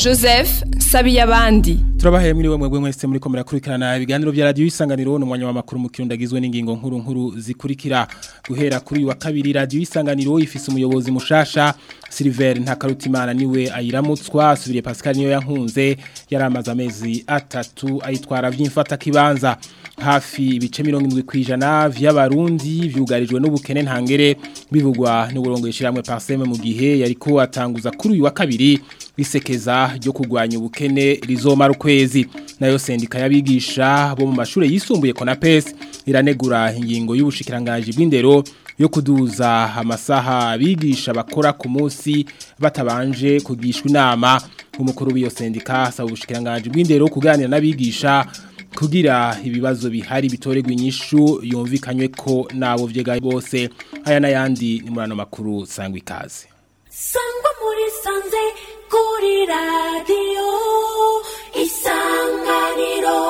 joseph sabiyabandi turabahaye mwiriwe mwebwe mwese muri komera kurikirana ibiganiro bya radio isanganiro no mwanya w'amakuru mu kirundo agizwe n'ingingo nkuru nkuru zikurikira guhera kuri uyu wa kabiri radio isanganiro ifise umuyobozi mushasha Silver Ntakarutimana niwe ayiramutswa asubiriye Pascal niyo yankunze yaramaze amezi atatu ayitwara vy'imfata kibanza hafi ibice 70 kwijana vy'abarundi vyugarijwe n'ubukene ntangere bivugwa n'uburongo shiramwe Parseme mu gihe yariko atanguza kuri uyu wa kabiri bisekeza ryo kugwanya ubukene rizomara ukwezi nayo sendika yabigisha bo mu mashure yisumbuye Konapes iranegura ingingo y'ubushikiranganje bw'indero yo kuduza amasaha bigisha bakora ku munsi batabanje kugishwa inama umukuru w'iyo sendika asaba ubushikiranganje bw'indero kuganira n'abigisha kugira ibibazo bihari bitoregwa inyishu yumvikanywe ko nabo vyega bose aya n'ayandi ni murano makuru sangwa ikaze sangwa muri sanze kuri radiyo isanganiro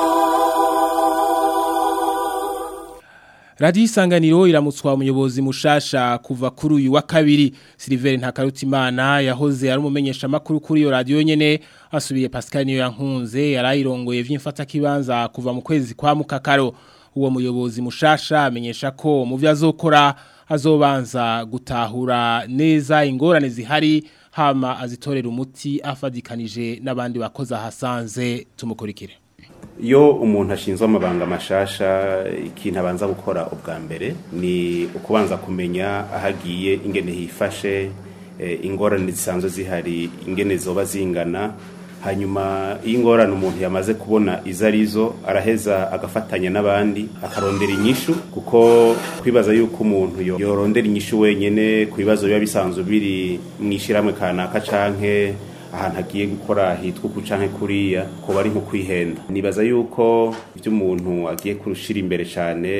Radio Isanganiro iramutswa umuyobozi mushasha kuva kuri uyu wa kabiri Silver Ntakarutimana yahoze ari umumenyesha makuru kuri iyo radio nyene asubiye Pascal niyo yankunze yarayirongoye vy'imfata kibanza kuva mu kwezi kwa mukakaro uwo muyobozi mushasha amenyesha ko mu vyazokora azobanza gutahura neza ingorane zihari hama azitorera umuti afadikanije n'abandi bakoza hasanze tumukurikire iyo umuntu ashinzwe amabanga mashasha ikintu abanza gukora ubwa mbere ni ukubanza kumenya aho agiye ingene hifashe ingorane zisanzwe zihari ingene zoba zingana hanyuma iyo ingorane umuntu yamaze kubona izo arizo araheza agafatanya n'abandi akarondera inyishu kuko kwibaza yuko umuntu yorondera inyishu wenyine ku bibazo biba bisanzwe biri mu ishyirahamwe kanaka canke ahantu agiye gukora hitwa uku canke kuriya ko bari nko kwihenda nibaza yuko ibyo umuntu agiye kurushira imbere cyane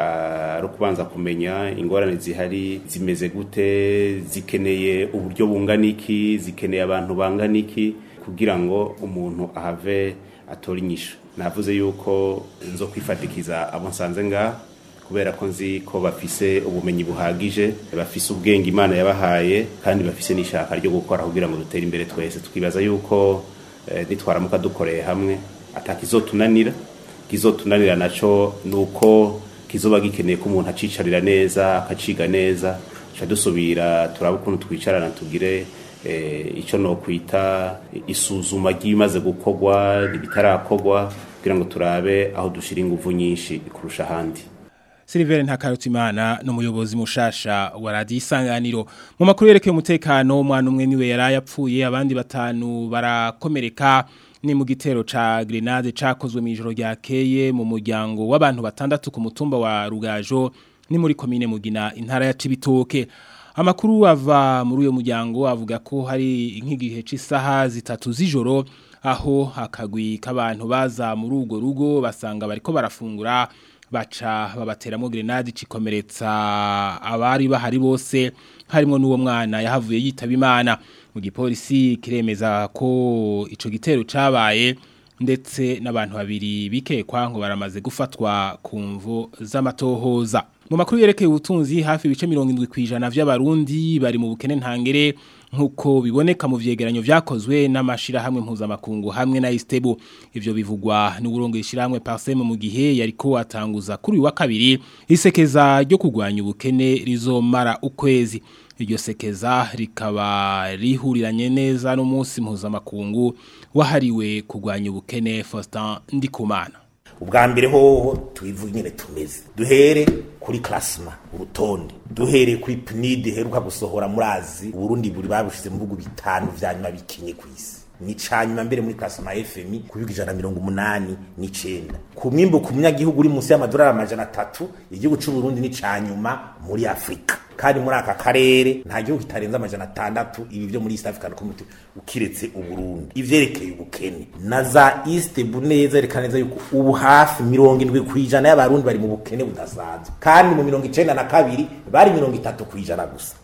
ari ukubanza kumenya ingorane zihari zimeze gute zikeneye uburyo bungana iki zikeneye abantu bangana iki kugira ngo umuntu ahave atora inyishu navuze yuko nzo kwifatikiza abo nsanze ngaha kubera ko nzi ko bafise ubumenyi buhagije bafise ubwenge imana yabahaye kandi bafise n'ishaka ryo gukora kugira ngo dutere imbere twese twibaza yuko nitwaramuka dukoreye hamwe atakizotunanira kizotunanira naco nuko kizoba gikeneye ko umuntu acicarira neza akaciga neza ca dusubira turaba ukuntu twicarana tugire icyo no kwita isuzuma ry'ibimaze gukorwa ibitarakorwa kugira ngo turabe aho dushyira ingufu nyinshi kurusha ahandi Silver Ntakarutimana no muyobozi mushasha wa Radio Isanganiro mu makuru yerekeye umutekano umwana umwe niwe yarayapfuye abandi batanu barakomereka ni mu gitero ca grenade cakozwe mu ijoro ryakeye mu muryango w'abantu batandatu ku mutumba wa Rugajo ni muri komine Mugina intara ya Cibitoke amakuru ava muri uyo muryango avuga ko hari nk'igihe c'isaha zitatu z'ijoro aho akagwi k'abantu baza muri urwo rugo basanga bariko barafungura baca babateramo grenade cikomeretsa abari bahari bose harimo n'uwo mwana yahavuye yitaba imana mu gipolisi kiremeza ko ico gitero cabaye ndetse n'abantu babiri bikekwa ngo baramaze gufatwa ku mvo z'amatohoza mu makuru yerekeye ubutunzi hafi ibice 70 kwijana vy'abarundi bari mu bukene ntangere nkuko biboneka mu vyegeranyo vyakozwe n'amashira hamwe mpuzamakungu hamwe na Istebo ivyo bivugwa n'uburongo ishiramwe Parseme mu gihe yariko atanguza kuri wa kabiri isekeza ryo kugwanya ubukene rizomara ukwezi iryo sekeza rikaba rihuriranye neza n'umunsi mpuzamakungu wahariwe kugwanya ubukene Faustin Ndikumana ubwa mbere hoho tubivuga nyine tumeze duhere kuri klasma urutonde duhere kuri PNID heruka gusohora murazi Burundi buri babushize mu bihugu bitanu vya nyuma bikinye ku isi ni canyuma mbere muri klasma FMI kubiga ijana mirongo umunani n'icenda ku mwimbu ku munyagihugu uri munsi y'amadolari amajana atatu igihugu c'u Burundi ni canyuma muri Afrika kandi muri aka karere nta gihugu kitarenza amajana atandatu ibi byo muri East African Community ukiretse uburundi ivyerekeye ubukene na za East buneza yerekana neza yuko ubu hafi mirongo indwi kwijana y'abarundi bari mu bukene budasanzwe kandi mu mirongo icenda na kabiri bari mirongo itatu kwijana gusa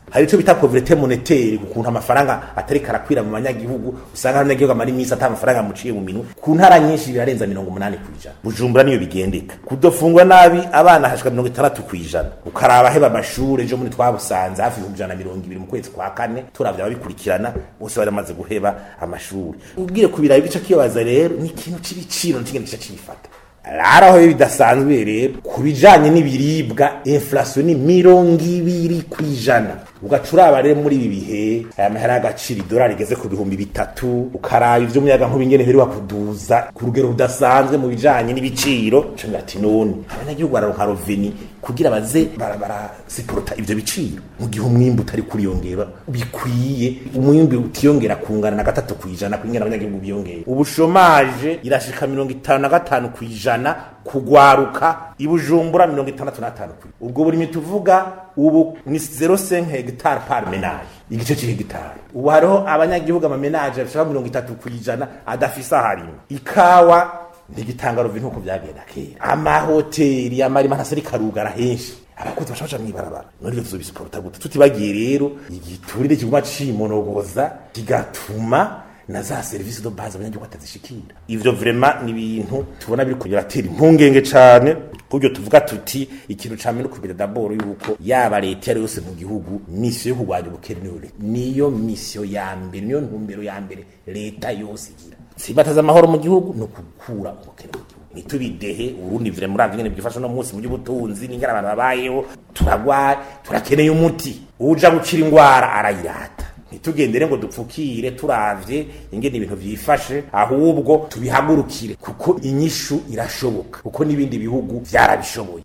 hari ico bita pauvreté monétaire ukuntu amafaranga atari karakwira mu banyagihugu usanga abanyagihugu amara iminsi ata amafaranga amuciye mu minwe ku ntara nyinshi birarenza mirongo umunani kw'ijana bujumbura niyo bigendeka kudofungwa nabi abana hashika mirongo itandatu kw'ijana ukaraba heba amashure ejo muri twabusanze hafi ibihumbi ijana na mirongo ibiri mu kwezi kwa kane turavye ababikurikirana bose baramaze guheba amashuri ubwire kubirayi bica kibaza rero ni ikintu c'ibiciro n'ikindi gica cifata rero aho bidasanzwe rero ku bijanye n'ibiribwa inflation ni mirongo ibiri kw'ijana ugaca uraba rero muri ibi bihe aya mahera y'agaciro idolari igeze ku bihumbi bitatu ukaraba ivyo muyaga nkuba ingene heruka kuduza ku rugero rudasanzwe mu bijanye n'ibiciro cenga ati none abanyagihugu bararonka roveni kugira baze barasiporota ivyo biciro mu gihe umwimbu utari kuriyongera bikwiye umwimbu utiyongera kungana na gatatu kw'ijana kwingana abanyagihugu biyongera ubushomaje irashika mirongo itanu na gatanu kw'ijana kugwaruka ibujumbura mirongo itandatu n'atanu kw'ijana ubwo buri tuvuga ubu ni 0,5 hegitari par menage igice c'hegitari ubu hariho abanyagihugu amamenaje ashaka mirongo itatu kw'ijana adafise aharima ikawa ntigitanga ruvi nkuko byagenda kera amahoteli amarima ntasari karugara henshi abakozi bashabaja mwibarabara none ivyo tuzobisuporta gute tutibagiye rero igiturire kiguma cimonogoza kigatuma na za serivisi do base abanyagihugu batazishikira ivyo vraiment ni ibintu tubona biri kugira atera impungenge cane kubyo tuvuga tuti ikintu camwe no kubira daboro yuko yaba leta yari yose mu gihugu misiyo yo kurwanya ubukene niyo leta niyo misiyo ya mbere niyo ntumbero ya mbere leta yose igira simbataza amahoro mu gihugu no gukura ubukene mu gihugu nitubidehe urundi vire muri avingene byifasha no munsi mu by'ubutunzi n'ingana abantu babayeho turagwaye turakeneye umuti uja gukira ingwara arayirata ntitugendere ngo dupfukire turavye ingene ibintu vyifashe ahubwo tubihagurukire kuko inyishu irashoboka kuko n'ibindi bihugu vyarabishoboye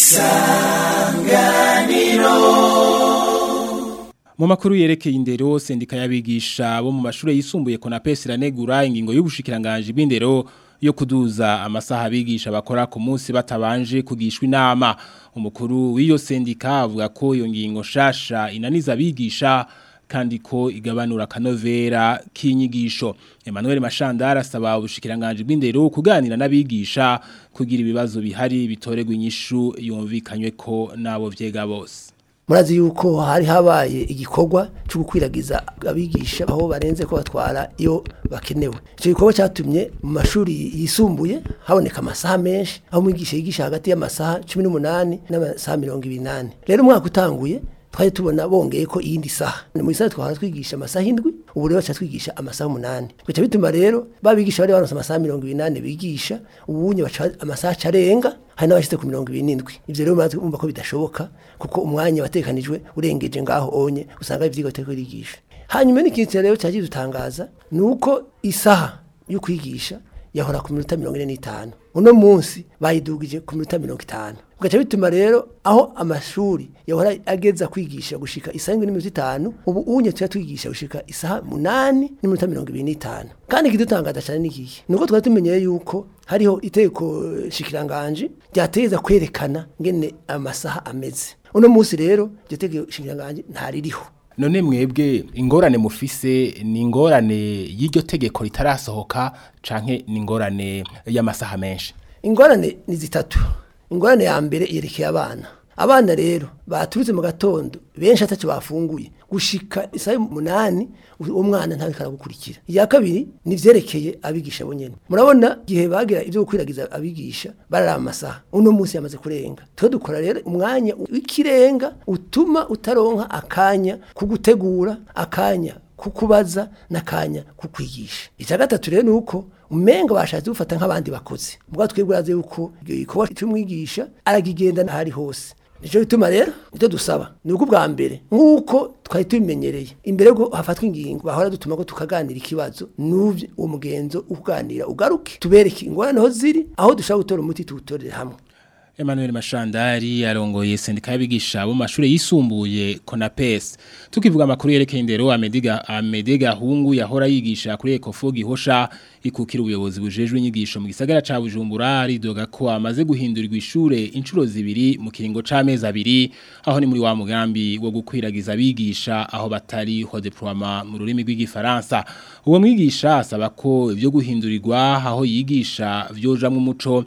Mu makuru yerekeye indero sendika y'abigisha bo mu mashure yisumbuye Konapes iranegura ingingo y'ubushikiranganje bw'indero yo kuduza amasaha abigisha bakora ku munsi batabanje kugishwa inama umukuru w'iyo sendika avuga ko iyo ngingo shasha inaniza abigisha kandi ko igabanura kanovera k'inyigisho Emmanuel Mashandara asaba ubushikiranganje bw'indero kuganira n'abigisha kugira ibibazo bihari bitoregwa inyishu yumvikanywe ko nabo vyega bose murazi yuko hari habaye igikorwa cyo gukwiragiza abigisha aho barenze ko batwara iyo bakenewe icyo gikorwa cyatumye mu mashuri yisumbuye haboneka amasaha menshi aho umwigisha yigisha hagati y'amasaha cumi n'umunani n'amasaha mirongo ibiri rero umwaka utanguye twari tubona bongeye ko iyindi saha ni mu isaha twahora twigisha amasaha indwi ubu rero baca twigisha amasaha umunani bica bituma rero babigisha bari baronse amasaha mirongo ibiri bigisha ubunye baca amasaha acarenga hari n'abashyize ku mirongo ibiri n'indwi ibyo rero murazi kumva ko bidashoboka kuko umwanya watekanijwe urengeje ngaho onye usanga ivyigwa bitari kurigisha hanyuma n'ikintu rero cyagiye dutangaza ni uko isaha yo kwigisha yahora ku minota mirongo ine n'itanu uno munsi bayidugije ku minota mirongo itanu bigaca bituma rero aho amashuri yahora ageza kwigisha gushika isaha indwi n'iminota itanu ubu unye tuya twigisha gushika isaha munani n'iminota mirongo ibiri n'itanu kandi ikidutangaza cyane n'ikihe ni uko twari tumenyeye yuko hariho itegeko shikiranganje ryateza kwerekana ngene amasaha ameze uno munsi rero iryo tegeko shikiranganje ntaririho none mwebwe ingorane mufise ni ingorane y'iryo tegeko ritarasohoka canke ni ingorane y'amasaha menshi ingorane ni zitatu ingorane ya mbere yerekeye abana abana rero baturutse mu gatondo benshi atacyo bafunguye gushika isaha umunani uwo mwana ntawe karagukurikira iya kabiri ni vyerekeye abigisha bonyene murabona igihe bagira ivyo gukwiragiza abigisha barara amasaha uno munsi yamaze kurenga twe dukora rero umwanya w'ikirenga utuma utaronka akanya kugutegura akanya kukubaza n'akanya kukwigisha icya gatatu rero ni uko umenga bashatse gufata nk'abandi bakozi ubwo twebwe urazi yuko igikorwa cy'umwigisha aragigenda n'ahari hose nicyo bituma rero icyo dusaba ni uko ubwa mbere nk'uko twari tubimenyereye imbere y'uko hafatwa ingingo bahora dutuma ko tukaganira ikibazo n'ubyo uwo mugenzo uganira ugaruke tubereke ingorane aho ziri aho dushobora gutora umuti tuwutorere hamwe Emmanuel Mashandari arongoye sendika y'abigisha bo mashure yisumbuye Konapes tukivuga amakuru yerekeye indero Amediga Amedega hungu yahora yigisha kuri Ecofo gihosha ikukira ubuyobozi bujejwe inyigisho mu gisagara ca Bujumbura ridoga ko amaze guhindurirwa ishure inshuro zibiri mu kiringo c'amezi abiri aho ni muri wa mugambi wo gukwiragiza abigisha aho batari ho deploiement mu rurimi rw'igifaransa uwo mwigisha asaba ko ivyo guhindurirwa aho yigisha vyoja mu muco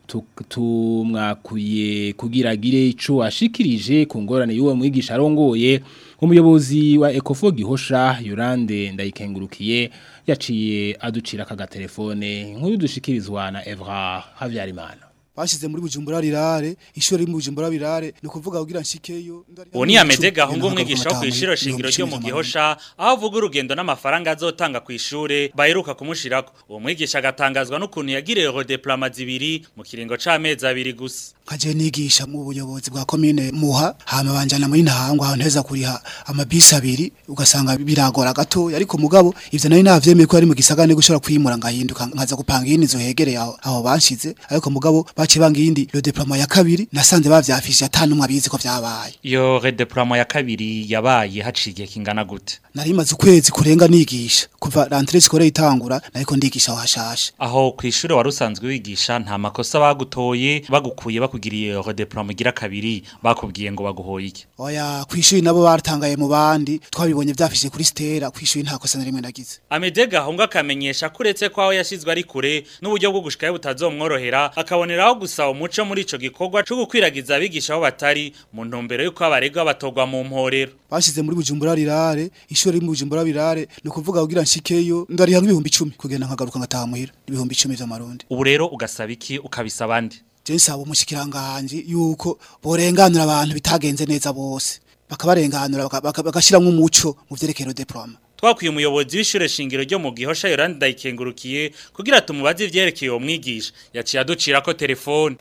tu- tumwakuye kugira agire ico ashikirije ku ngorane y'uwo mwigisha arongoye umuyobozi wa Ecofo Gihosha Yurande ndayikengurukiye yaciye aducira aka telefone nkuru dushikirizwa na Evra Havyarimana bashize muri bujumbura rirare ishuri riri mu bujumbura rirare ni ukuvuga kugira nshikeyo Uwo ni Amede Gahungu umwigisha wo kwishiro shingiro ryo mu Gihosha aho avuga urugendo n'amafaranga azotanga ku ishure baheruka kumushirako uwo mwigisha agatangazwa n'ukuntu yagiriye redeploiement zibiri mu kiringo c'amezi abiri gusa nkaje nigisha mu buyobozi bwa komine muha hama banjana muri ntahangwa aho nteza kuriha amabisi abiri ugasanga biragora gato ariko mugabo ivyo nari navyemeye ko ari mu gisagane gushora kwimura ngahinduka nkaza gupanga yindi zo hegereye aho aho banshize ariko mugabo baciye banga yindi le diploma ya kabiri nasanze bavyafishe atanumwe abizi ko vyabaye iyo redeploiement ya kabiri yabaye haciye kingana gute nari maze ukwezi kurenga nigisha kuva rentrée scolaire itangura nariko ndigisha aho hashasha aho ku ishure wari usanzwe wigisha nta makosa bagutoye bagukuye bakugiriye redeploiement igira kabiri bakubwiye ngo baguhoye iki oya kwishuri nabo baratangaye mu bandi twabibonye vyafishe kuri stera kwishuri nta kosa na rimwe nagize Amede Gahungu akamenyesha ko uretse ko aho yashizwe ari kure n'uburyo bwo gushikayo butazomworohera akaboneraho gusaba umuco muri ico gikorwa cyo gukwiragiza abigisha aho batari mu ntumbero y'uko abaregwa batogwa mu mporero bashize muri bujumbura rirare ishuri riri mu bujumbura rirare ni ukuvuga kugira nshikeyo ndariha nk'ibihumbi icumi kugenda nkagaruka ngataha muhira ibihumbi icumi vy'amarundi ubu rero ugasaba iki ukabisaba andi je nsaba umushikiranganje yuko borenganura abantu bitagenze neza bose bakabarenganura baka- baka- bagashiramwo umuco mu vyerekeye diploma twakwiye umuyobozi w'ishure shingiro ryo mu Gihosha Yorandi ndayikengurukiye kugira tumubaze ivyerekeye uwo mwigisha yaciye aducirako telefone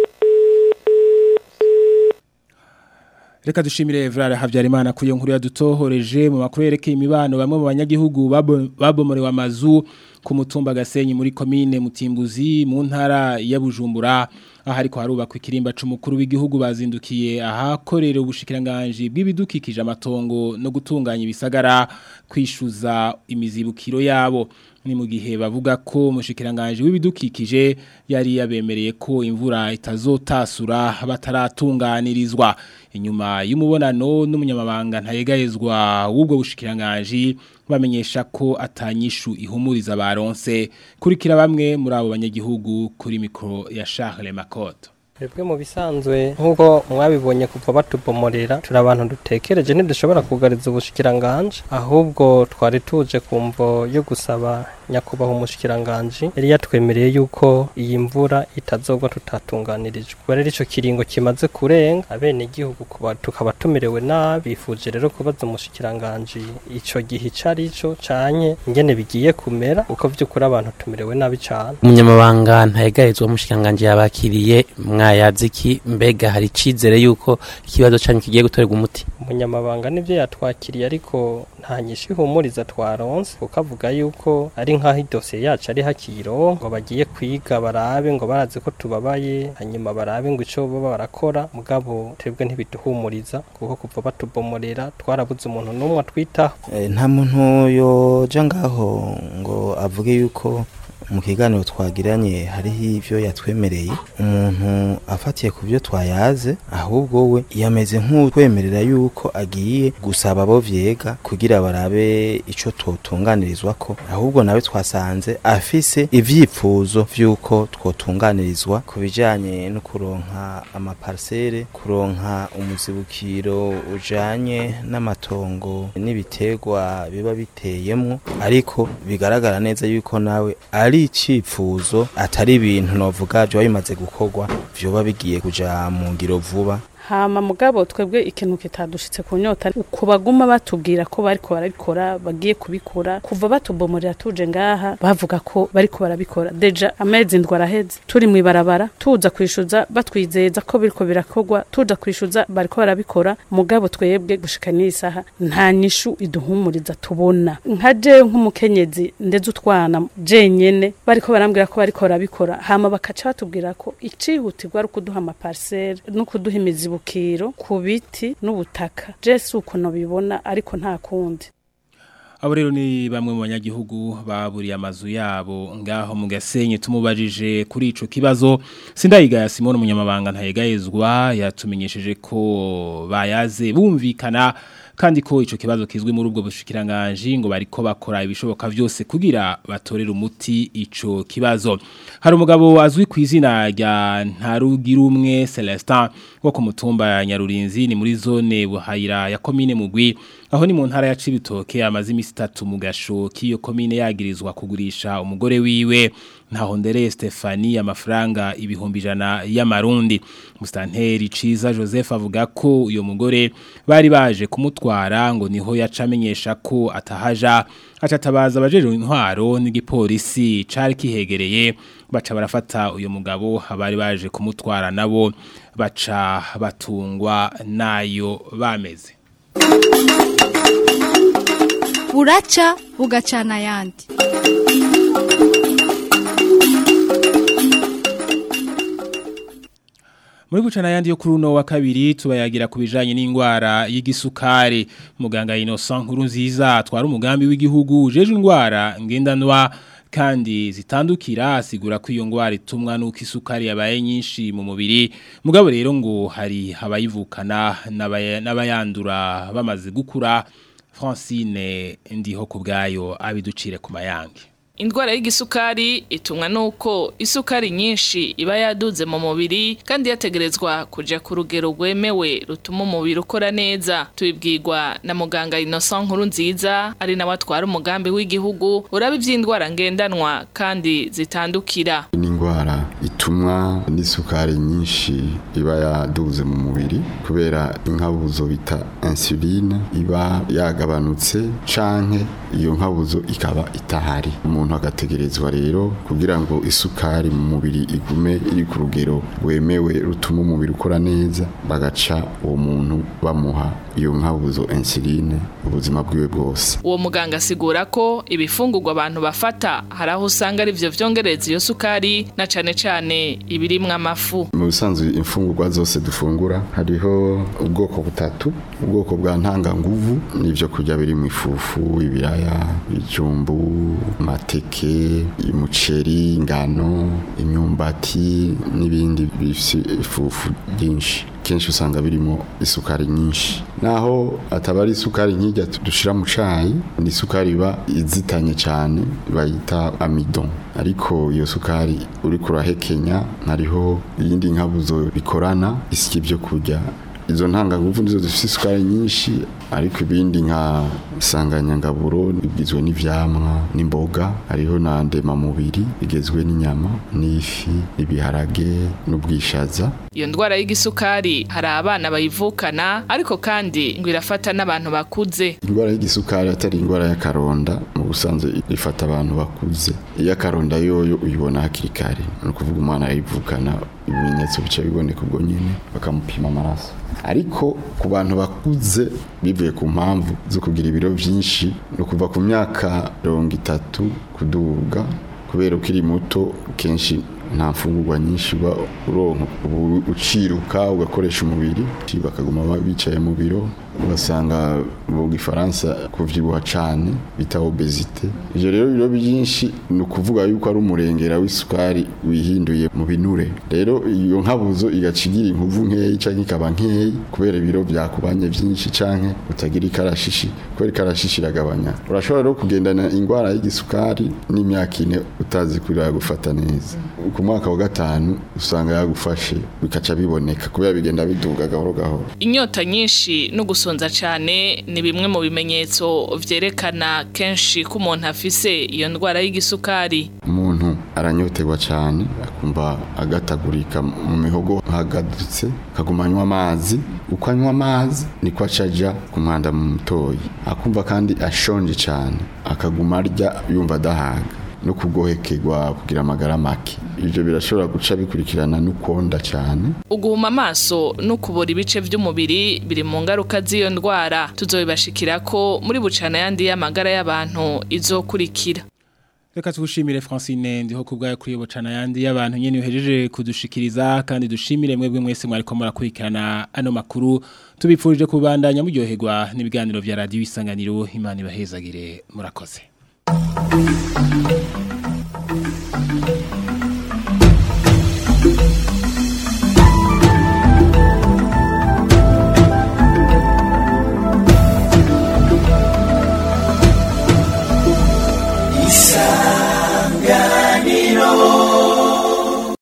Reka dushimire Evrara Havyarimana kuyo nkuru yadutohoreje mu makuru yerekeye imibano bamwe mu banyagihugu babo- babomorewe amazu ku mutumba Gasenyi muri komine Mutimbuzi mu ntara ya Bujumbura aho ariko harubakwa ikirimba c'umukuru w'igihugu bazindukiye ahakorera ubushikiranganje bw'ibidukikije amatongo no gutunganya ibisagara kwishuza imizibukiro yabo ni mu gihe bavuga ko umushikiranganje w'ibidukikije yari yabemereye ko imvura itazotasura bataratunganirizwa inyuma y'umubonano n'umunyamabanga ntayegayezwa w'ubwo bushikiranganje bamenyesha ko atanyishu ihumuriza baronse kurikira bamwe muri abo banyagihugu kuri mikro ya Charles Makoto Twebwe mu bisanzwe nk'uko mwabibonye kuva batubomorera turi abantu dutekereje ntidushobora kugariza ubushikiranganje ahubwo twari tuje ku mvo yo gusaba nyakubahwa umushikiranganje yari yatwemereye yuko iyi mvura itazogwa tutatunganirijwe kuba rero ico kiringo kimaze kurenga abene igihugu kuba tukaba tumerewe nabi bifuje rero kubaza umushikiranganje ico gihe cari ico canye ingene bigiye kumera uko vy'ukuri abantu tumerewe nabi cane umunyamabanga ntayegarizwa mushikanganje yabakiriye mwayazi ki mbega hari icizere yuko ikibazo canyu kigiye gutorerwa umuti umunyamabanga nivyo yatwakiriye ariko nta nyinshi ihumuriza twaronse kuko avuga yuko ari nk'aho idosiye yacu ari hakiro ngo bagiye kwiga barabe ngo barazi ko tubabaye hanyuma barabe ngo ico baba barakora mugabo twebwe ntibiduhumuriza kuko kuva batubomorera twarabuze umuntu n'umwe atwitaho Eh, nta muntu yoja ngaho ngo avuge yuko mu kiganiro twagiranye hariho ivyo yatwemereye umuntu afatiye ku byo twayaze ahubwo we yameze nk'utwemerera yuko agiye gusaba abo vyega kugira barabe ico twotunganirizwa ko ahubwo nawe twasanze afise ivyipfuzo vy'uko twotunganirizwa ku bijanye no kuronka amaparsele kuronka umuzibukiro ujanye n'amatongo n'ibiterwa biba biteyemwo ariko bigaragara neza yuko nawe ari icifuzo atari ibintu novuga vyoba bimaze gukorwa vyoba bigiye kuja mu ngiro vuba hama mugabo twebwe ikintu kitadushitse ku nyota uko baguma batubwira ko bariko barabikora bagiye kubikora kuva batubomorera tuje ngaha bavuga ko bariko barabikora deja amezi ndwi araheze turi mu ibarabara tuza kwishuza batwizeza ko biriko birakorwa tuza kwishuza bariko barabikora mugabo twebwe gushika n'isaha nta nyishu iduhumuriza tubona nka je nk'umukenyezi ndeze utwana jenyene bariko barambwira ko bariko barabikora hama bakaca batubwira ko icihutirwa ari ukuduha amaparsele no kuduha imizibukiro ku biti n'ubutaka je si uko nobibona ariko nta kundi Abo rero ni bamwe mu banyagihugu baburiye amazu yabo ngaho mu gasenyi tumubajije kuri ico kibazo Sindayigaya Simone umunyamabanga ntayegayezwa yatumenyesheje ko bayaze bumvikana kandi ko ico kibazo kizwi muri ubwo bushikiranganje ngo bariko bakora ibishoboka vyose kugira batorera umuti ico kibazo hari umugabo azwi ku izina rya Ntarugirumwe Celestin wo ku mutumba ya Nyarurinzi ni muri zone buhayira ya komine mugwi aho ni mu ntara ya Cibitoke amazi imisi 3 mu gasho kiyo komine yagirizwa kugurisha umugore wiwe ntaho ndere Stefani amafaranga ibihumbi ijana y'amarundi mustanteri ciza Joseph avuga ko uyo mugore bari baje kumutwara ngo niho yacamenyesha ko atahaja acatabaza abajeje intwaro n'igipolisi cari kihegereye baca barafata uyo mugabo abari baje kumutwara nabo baca batungwa nayo bameze buraca bugacana ayandi muri gucana yandi yo kuri uno wa kabiri tubayagira ku bijanye n'indwara y'igisukari muganga Innocent nkuru nziza atwara umugambi w'igihugu ujeje indwara ngendanwa kandi zitandukira asigura ko iyo ndwara itumwa nuko isukari yabaye nyinshi mu mubiri mugabo rero ngo hari abayivukana n'abayandura bamaze gukura Francine ndiho kubgayo abiducire ku mayange Indwara y'igisukari itumwa nuko isukari nyinshi iba yaduze mu mubiri kandi yategerezwa kuja ku rugero rwemewe rutuma umubiri ukora neza tubibwirwa na muganga Innocent nkuru nziza ari nawe atwara umugambi w'igihugu uraba ivy'indwara ngendanwa kandi zitandukira ni indwara itumwa n'isukari nyinshi iba yaduze mu mubiri kubera inkabuzo bita insuline iba yagabanutse canke iyo nkabuzo ikaba itahari umuntu agategerezwa rero kugira ngo isukari mu mubiri igume iri ku rugero rwemewe rutuma umubiri ukora neza bagaca uwo muntu bamuha iyo nkabuzo insuline ubuzima bwiwe bwose uwo muganga asigura ko ibifungurwa abantu bafata hari aho usanga ari byo vyongereza iyo sukari na cane cane ibirimwo amafu mu bisanzwe imfungurwa zose dufungura hariho ubwoko butatu ubwoko bwa ntanganguvu n'ivyo kurya biri mu ifufu ibiraya ibijumbu amateke umuceri ingano imyumbati n'ibindi bifise ifufu ryinshi kenshi usanga birimo isukari nyinshi naho ataba ari isukari nk'ijya dushira mu cayi ni isukari iba izitanye cyane bayita amidon ariko iyo sukari uri kurahekenya hariho iyindi nkabuzo bikorana isiki byo kurya izo ntanganguvu nizo zifite isukari nyinshi ariko ibindi nka isanganyangaburo bigizwe n'ivyamwa n'imboga hariho na ndemamubiri bigizwe n'inyama n'ifi n'ibiharage n'ubwishaza iyo ndwara y'igisukari hari abana bayivukana ariko kandi ngo irafata n'abantu bakuze indwara y'igisukari atari indwara y'akaronda mu busanzwe ifata abantu bakuze iyo akaronda yoyo uyibona hakiri kare ni ukuvuga umwana arayivukana ibimenyetso bica biboneka ubwo nyine bakamupima amaraso ariko ku bantu bakuze bivuye ku mpamvu zo kugira ibiro byinshi ni ukuva ku myaka mirongo itatu kuduga kubera ukiri muto kenshi nta mfungurwa nyinshi uba uronka ubu uciruka ugakoresha umubiri bakaguma bicaye mu biro ugasanga mu gifaransa kuvyibuha cane bita obesite ivyo rero biro byinshi ni ukuvuga yuko ari umurengera w'isukari wihinduye mu binure rero iyo nkabuzo igacigira inkuvu nkeyi canke ikaba nkeyi kubera ibiro byakubanye byinshi canke utagira ikarashishi kubera ikarashishi iragabanya urashobora rero kugendana ingwara y'igisukari n'imyaka ine utazi kurira gufata neza ku mwaka wa gatanu usanga yagufashe bikaca biboneka kubera bigenda biduga gahoro gahoro inyota nyinshi no gusonza cyane ni bimwe mu bimenyetso vyerekana kenshi ko umuntu afise iyo ndwara y'igisukari umuntu aranyoterwa cyane akumva agatagurika mu mihogo hagadutse akaguma anywa amazi uko anywa amazi niko acaja ku mwanda mu mutoyi akumva kandi ashonje cyane akaguma arya yumva adahaga no kugohekerwa kugira amagara make ibyo birashobora guca bikurikirana n'ukonda cyane uguhuma amaso no kubura ibice by'umubiri biri mu ngaruka z'iyo ndwara tuzobibashikira ko muri bucana yandi y'amagara y'abantu izokurikira Reka tugushimire Francine ndiho kubgaye kuri bucana yandi y'abantu nyene uhejeje kudushikiriza kandi dushimire mwebwe mwese mwariko murakurikirana ano makuru tubipfurije kubandanya muryoherwa n'ibiganiro vya radio isanganiro imana ibahezagire murakoze Thank you.